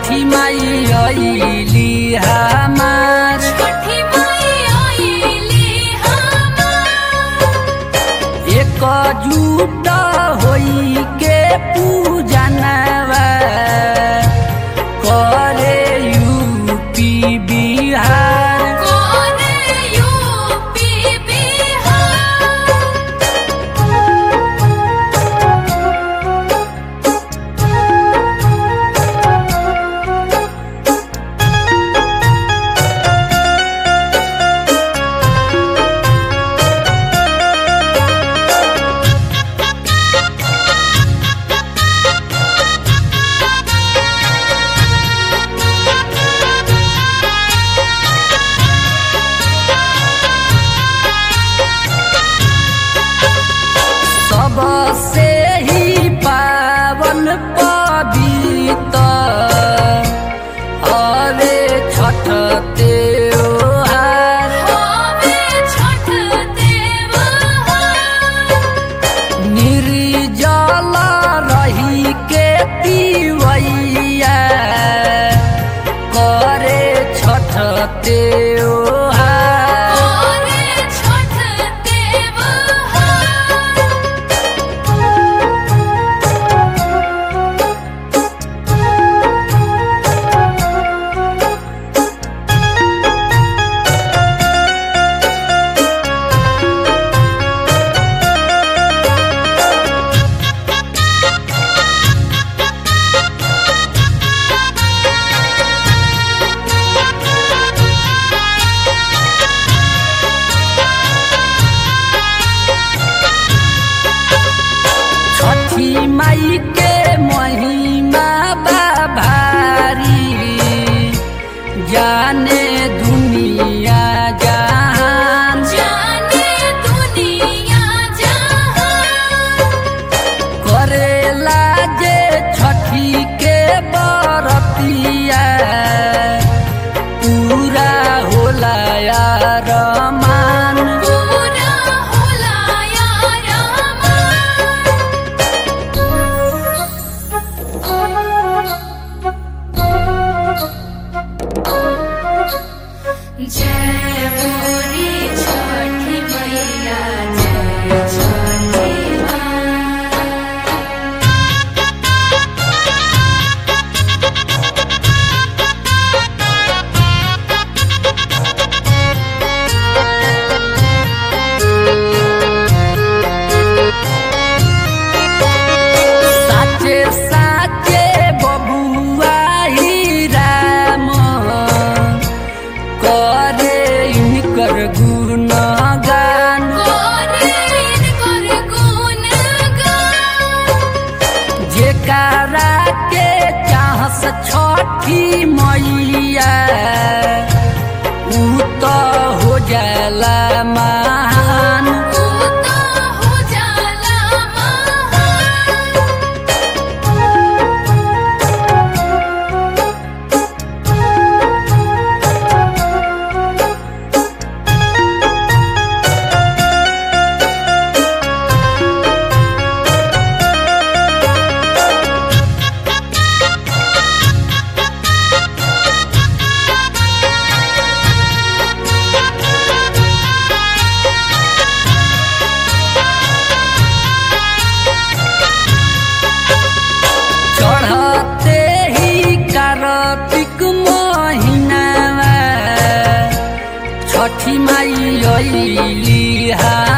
छठी माई अइली हमार छठी माई आइली हमार एकजुट होई के पूजनवा करे यूपी बिहार कोने यूपी बिहार सबसे ही पावन पवित्र हरे छठ त्योहार होवे छठ देवहार निर्जल रही के पीवैया करे छठ त्योहार कोने छठ देवहार छठी माई के महिमा बा भारी जाने दुनिया जहान जाने दुनिया जहान करेला जे छठी के बरतिया पूरा होला यार मान पूरा होला यार जय मोरी छठी मैया जय छठी माँ साचे साचे बबुआ ही राम करे इनकर गुणगान कोरेन कर गुणगान जेकरा के चाहस छठी मैया ऊ तो हो जाला महान तू तो हो जाला महान चढ़ते ही कार्तिक महीनावा छठी माई अइली हा